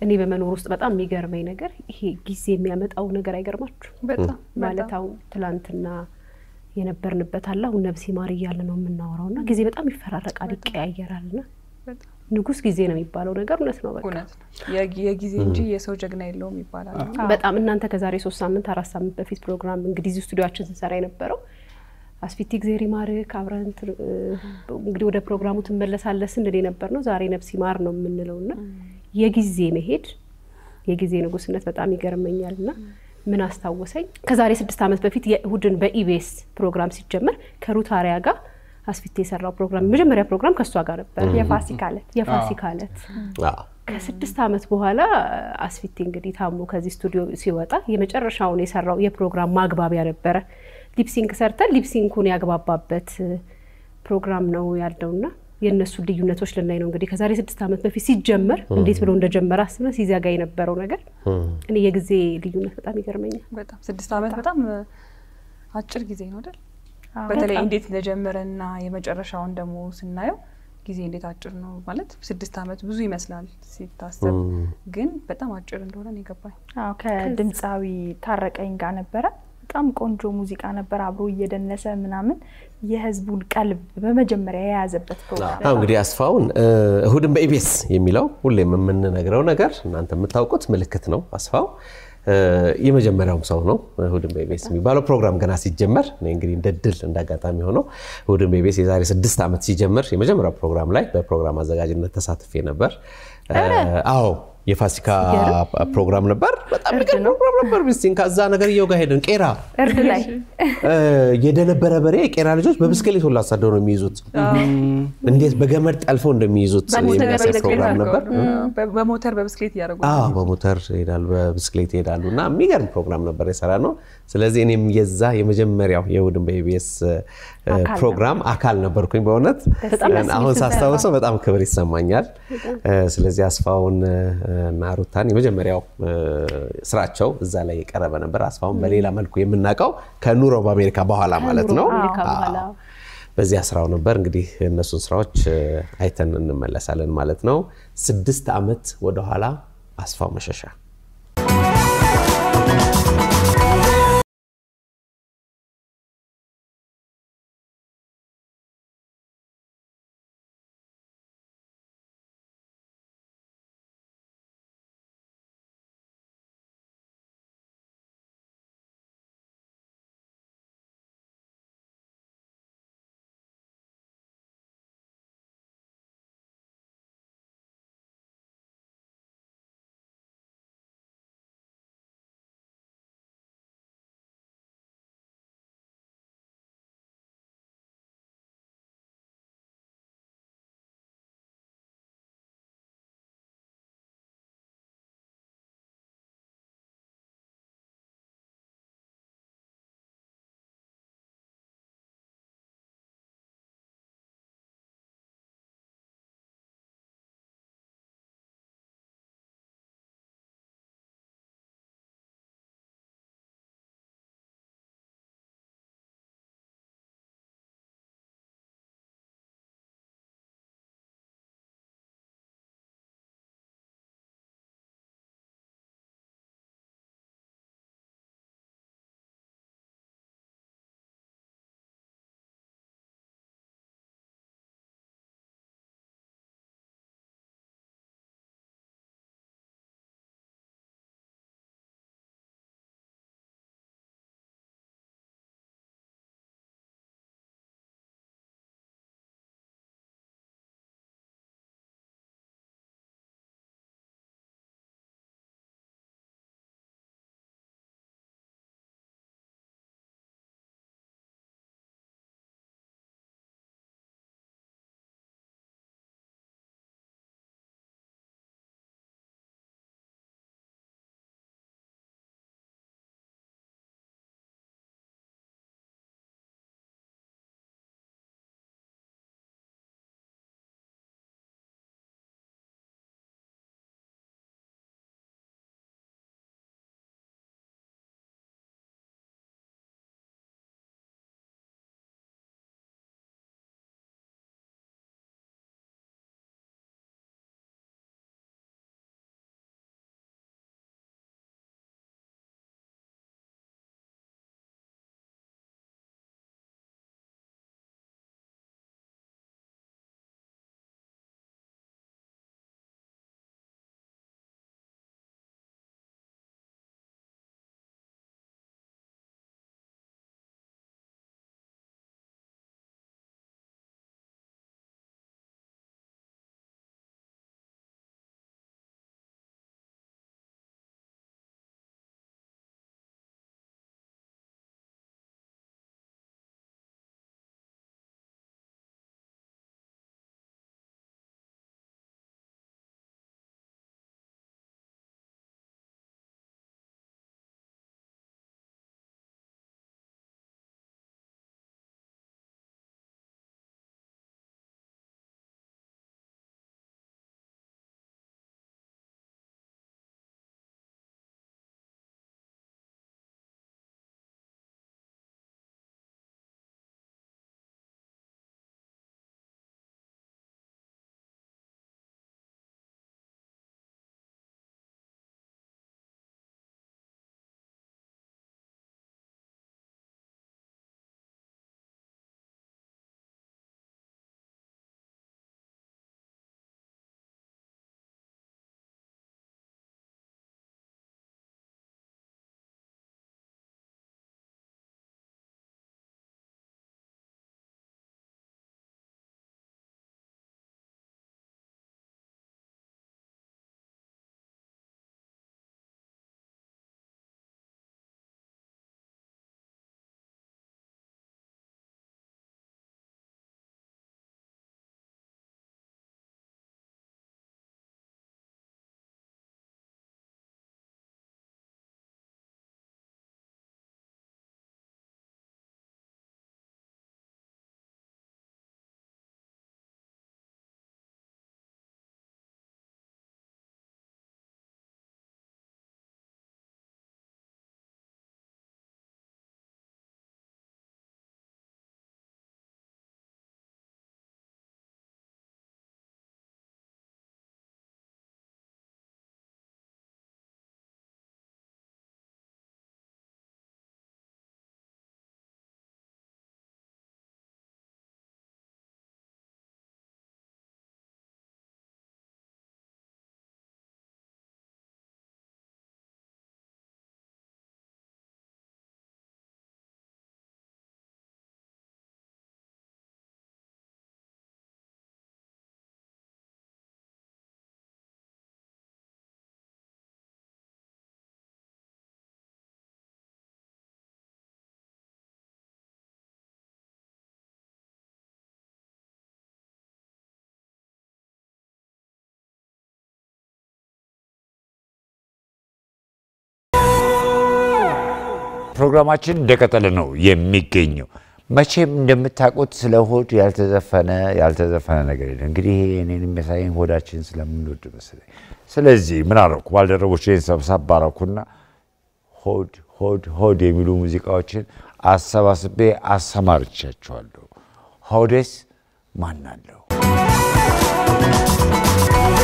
እኔ በመኖር ውስጥ በጣም የሚገርመኝ ነገር ይሄ ጊዜ የሚያመጣው ነገር አይገርማችሁ? በጣም ማለት አሁን ትላንትና የነበርንበት አለ አሁን ነብሴ ማር እያለ ነው የምናወራው እና ጊዜ በጣም ይፈራረቃል፣ ይቀያየራል እና በጣም ንጉስ ጊዜ ነው የሚባለው ነገር እውነት ነው። በቃ እውነት ነው። የጊ- የጊዜ እንጂ የሰው ጀግና የለውም ይባላል። በጣም እናንተ ከዛሬ ሶስት ሳምንት አራት ሳምንት በፊት ፕሮግራም እንግዲህ እዚህ ስቱዲዮችን ስንሰራ የነበረው አስፊቲ እግዜር ይማርክ አብረን ት- እ፣ እንግዲህ ወደ ፕሮግራሙ ትመለሳለህ ስንል የነበር ነው። ዛሬ ነፍስ ይማር ነው የምንለው እና የጊዜ መሄድ የጊዜ ንጉስነት በጣም ይገርመኛል እና ምን አስታወሰኝ ከዛሬ ስድስት ዓመት በፊት የእሁድን በኢቢኤስ ፕሮግራም ሲጀመር ከሩት አሪያ ጋር አስፊቲ የሰራው ፕሮግራም የመጀመሪያ ፕሮግራም ከእሷ ጋር ነበር የፋሲካ ዕለት የፋሲካ ዕለት አዎ። ከስድስት ዓመት በኋላ አስፊቲ እንግዲህ ታሞ ከዚህ ስቱዲዮ ሲወጣ የመጨረሻውን የሰራው የፕሮግራም ማግባቢያ ነበረ። ሊፕሲንክ ሰርተን ሊፕሲንኩን ያግባባበት ፕሮግራም ነው ያለውና የእነሱ ልዩነቶች ልናይ ነው እንግዲህ ከዛሬ ስድስት ዓመት በፊት ሲጀመር እንዴት ብሎ እንደጀመረ አስበን ሲዘጋ የነበረው ነገር እኔ የጊዜ ልዩነት በጣም ይገርመኛል። በጣም ስድስት ዓመት በጣም አጭር ጊዜ ነው አይደል? አዎ። በተለይ እንዴት እንደጀመረና የመጨረሻውን ደግሞ ስናየው ጊዜ እንዴት አጭር ነው ማለት ስድስት ዓመት ብዙ ይመስላል ሲታሰብ፣ ግን በጣም አጭር እንደሆነ ነው የገባኝ። አዎ ከድምፃዊ ታረቀኝ ጋር ነበረ። በጣም ቆንጆ ሙዚቃ ነበር። አብሮ እየደነሰ ምናምን የህዝቡን ቀልብ በመጀመሪያ የያዘበት ፕሮግራም አሁ እንግዲህ አስፋውን እ፣ እሁድን በኢቢኤስ የሚለው ሁሌም የምንነግረው ነገር እናንተ የምታውቁት ምልክት ነው። አስፋው እ፣ የመጀመሪያውም ሰው ነው። እሁድን በኢቢኤስ የሚባለው ፕሮግራም ገና ሲጀመር እኔ እንግዲህ እንደ ድል እንደ አጋጣሚ ሆነው እሁድን በኢቢኤስ የዛሬ ስድስት ዓመት ሲጀምር የመጀመሪያው ፕሮግራም ላይ በፕሮግራም አዘጋጅነት ተሳትፌ ነበር። እ፣ አዎ የፋሲካ ፕሮግራም ነበር። በጣም የሚገርም ፕሮግራም ነበር። ሚስቲን ከዛ ነገርየው ጋር ሄደን ቄራ እርድ ላይ እ፣ የደነበረ በሬ የቄራ ልጆች በብስክሌት ሁሉ አሳደው ነው የሚይዙት። እንዴት በገመድ ጠልፈው እንደሚይዙት የሚያሳይ ፕሮግራም ነበር። በ- በሞተር በብስክሌት እያደረጉ አዎ በሞተር ይሄዳሉ፣ በብስክሌት ይሄዳሉ እና የሚገርም ፕሮግራም ነበር የሰራ ነው። ስለዚህ እኔም የዛ የመጀመሪያው የእሁድን በኢቢኤስ ፕሮግራም አካል ነበርኩኝ። በእውነት አሁን ሳስታውሰው በጣም ክብር ይሰማኛል። እ፣ ስለዚህ አስፋውን እ፣ እና ሩታን የመጀመሪያው እ፣ ስራቸው እዛ ላይ የቀረበ ነበር። አስፋውን በሌላ መልኩ የምናውቀው ከኑሮ በአሜሪካ በኋላ ማለት ነው። ከአሜሪካ በኋላ አዎ። በዚያ ስራው ነበር እንግዲህ እነሱን ስራዎች እ፣ አይተን እንመለሳለን ማለት ነው። ስድስት ዓመት ወደኋላ አስፋው መሸሻ ፕሮግራማችን እንደቀጠለ ነው የሚገኘው። መቼም እንደምታውቁት ስለ ሆድ ያልተዘፈነ ያልተዘፈነ ነገር የለም። እንግዲህ ይሄ እኔን የሚያሳየኝ ሆዳችን ስለምንወድ መሰለኝ። ስለዚህ ምን አደረኩ? ባልደረቦቼን ሰብሰብ አደረኩና ሆድ ሆድ ሆድ የሚሉ ሙዚቃዎችን አሰባስቤ አሰማርቻቸዋለሁ። ሆዴስ ማን አለው?